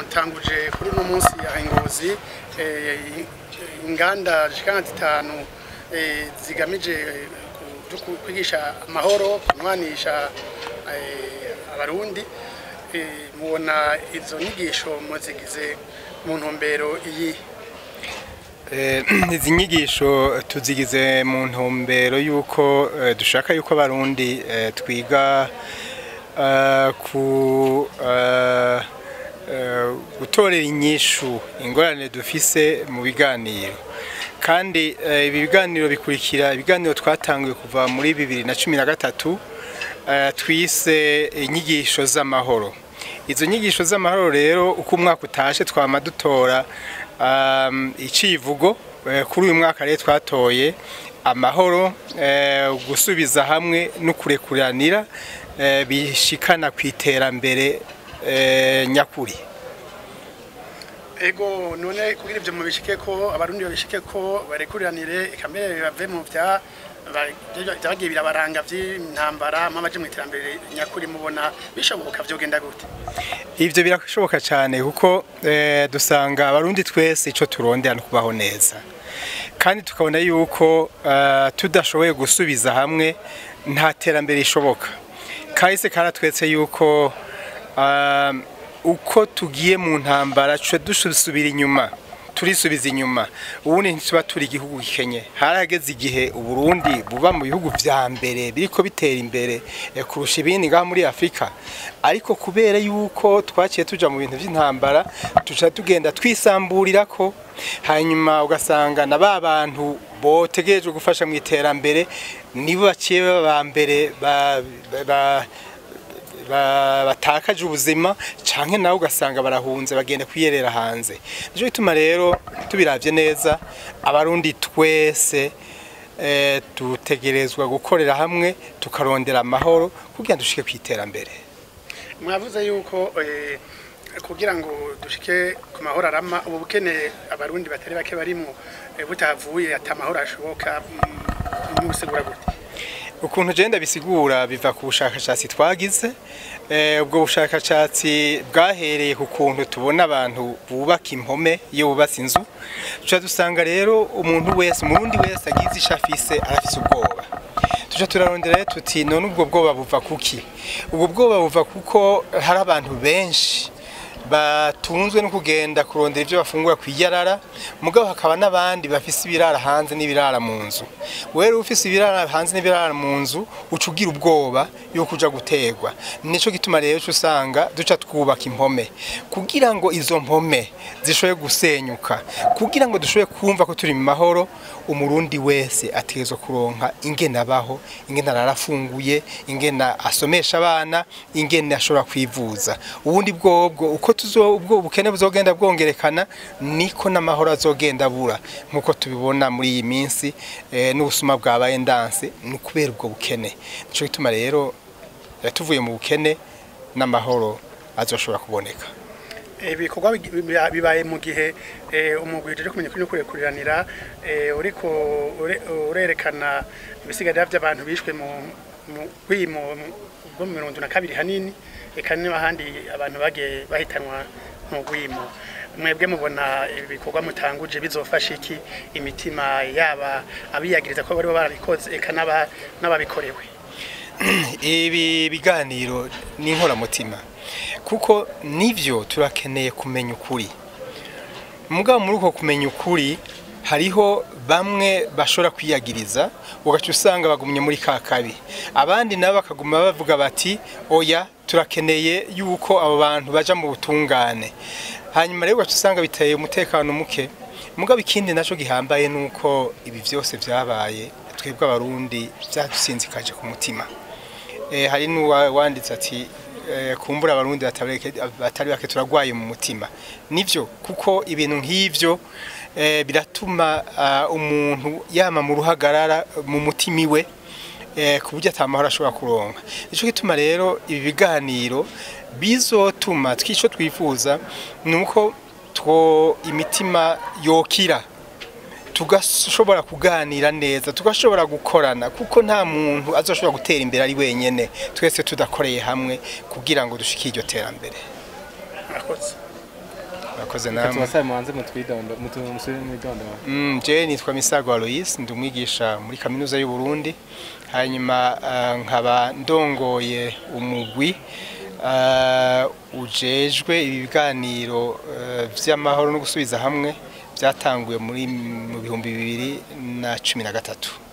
mutanguje kuri uno munsi ya Ngozi eh, inganda zishika nka zitanu eh, zigamije ku- ku- kwigisha amahoro kunwanisha eh, abarundi Eh, mubona izo nyigisho muzigize mu ntumbero iyi Eh, izi nyigisho tuzigize mu ntumbero y'uko eh, dushaka yuko abarundi eh, twiga eh, ku eh, eh, gutorera inyishu ingorane dufise mu biganiro kandi eh, ibi biganiro bikurikira ibiganiro twatanguye kuva muri bibiri na cumi na gatatu eh, twise inyigisho z'amahoro izo nyigisho z'amahoro rero uko umwaka utashe twama dutora um, icivugo eh, kuri uyu mwaka rero twatoye amahoro eh, gusubiza hamwe no kurekuranira eh, bishikana ku iterambere eh, nyakuri ego none kugira ivyo mubishike ko abarundi babishike ko barekuriranire kamere bave mu vya ba- vyagiye birabaranga vy'intambara mwamaje mu iterambere nyakuri mubona bishoboka vyogenda gute ivyo birashoboka cyane kuko eh, dusanga abarundi twese ico turondera no kubaho neza kandi tukabona yuko eh, tudashoboye gusubiza hamwe nta terambere rishoboka kahise karatwetse yuko eh, uko tugiye mu ntambara tuca dusubira inyuma turisubiza inyuma ubundi ntituba turi igihugu gikenye harageze igihe uburundi buba mu bihugu vya mbere biriko bitera imbere eh, kurusha ibindi ngaha muri afurika ariko kubera yuko twaciye tuja mu bintu vy'intambara tuca tugenda twisamburirako hanyuma ugasanga na ba bantu botegerejwe gufasha mu iterambere nibo baciye baba mbere ba, ba, ba ba- batakaje ubuzima canke nawe ugasanga barahunze bagenda kwiyerera hanze nico gituma rero tubiravye neza abarundi twese eh, dutegerezwa gukorera hamwe tukarondera amahoro kugira ngo dushike kwiterambere mwavuze yuko eh, kugira ngo dushike ku mahoro arama ubu bukene abarundi batari bake barimwo eh, butavuye ata mahoro ashoboka mm, mubisigura gute ukuntu je ndabisigura biva ku bushakashatsi twagize eh, ubwo bushakashatsi bwahereye ku kuntu tubona abantu bubaka impome iyo bubatse inzu tuca dusanga rero umuntu wese umurundi wese agize isho afise arafise ubwoba tuca turarondera rero tuti none ubwo bwoba buva kuki ubwo bwoba buva kuko hari abantu benshi batunzwe no kugenda kurondera ibyo bafungura ku iyarara mugabo hakaba n'abandi bafise ibirara hanze n'ibirara mu nzu wewe ufise ibirara hanze n'ibirara mu nzu uca ugira ubwoba yuko uja guterwa nico gituma rero uca usanga duca twubaka impome kugira ngo izo mpome zishobore gusenyuka kugira ngo dushobore kumva ko turi mu mahoro umurundi wese ategerezwa kuronka ingene abaho ingene ararafunguye ingene asomesha abana ingene ashobora kwivuza ubundi bwobwo uko tuzo ubwo ubukene buzogenda bwongerekana niko n'amahoro azogenda abura nkuko tubibona muri iyi minsi eh, n'ubusuma bwabaye ndanse ni kubera ubwo bukene nico gituma rero eh, tuvuye mu bukene n'amahoro azoshobora kuboneka ibikorwa bi- bi- bibaye mu gihe eh, umugwi uje kumenya kuri no kurekuriranira eh, uriko ure- urerekana ibisigarira by'abantu bishwe mu mu kwimo bwo mu mirongo na kabiri hanini eka n'ahandi abantu bagiye bahitanwa mu gwimo mwebwe mubona ibikorwa mutanguje bizofasha iki imitima yaba abiyagiriza ko baribo barabikoze eka n'aba- n'ababikorewe ibi biganiro ni inkoramutima kuko nivyo turakeneye kumenya ukuri mugabo muri uko kumenya ukuri hariho bamwe bashobora kwiyagiriza ugaca usanga bagumye muri ka kabi abandi nabo bakaguma bavuga bati oya turakeneye yuko abo bantu baja mu butungane hanyuma rero ugaca usanga biteye umutekano muke mugabo ikindi naco gihambaye nuko ibi vyose vyabaye twebwe abarundi vyadusinzikaje ku mutima eh, hari n'uwanditse ati eh, kumbura abarundi batareke- batari bake turagwaye mu mutima nivyo kuko ibintu nk'ivyo eh, biratuma ah, umuntu yama mu ruhagarara mu mutima iwe eh, ku buryo atamahoro ashobora kuronka nico gituma rero ibi biganiro bizotuma twico twifuza nuko two imitima yokira tugashobora kuganira neza tugashobora gukorana kuko nta muntu azoshobora gutera imbere ari wenyene twese tudakoreye hamwe kugira ngo dushike iryo terambere murakoze murakoze namwe tubasabe mubanze mutwidondo mutusubire mwidondo Mm, je nitwa Misago Alois ndi umwigisha muri kaminuza y'u Burundi hanyuma ah, nkaba ndongoye umugwi ah, ujejwe ibi biganiro eh, vy'amahoro no gusubiza hamwe byatanguye muri mu bihumbi bibiri na cumi na gatatu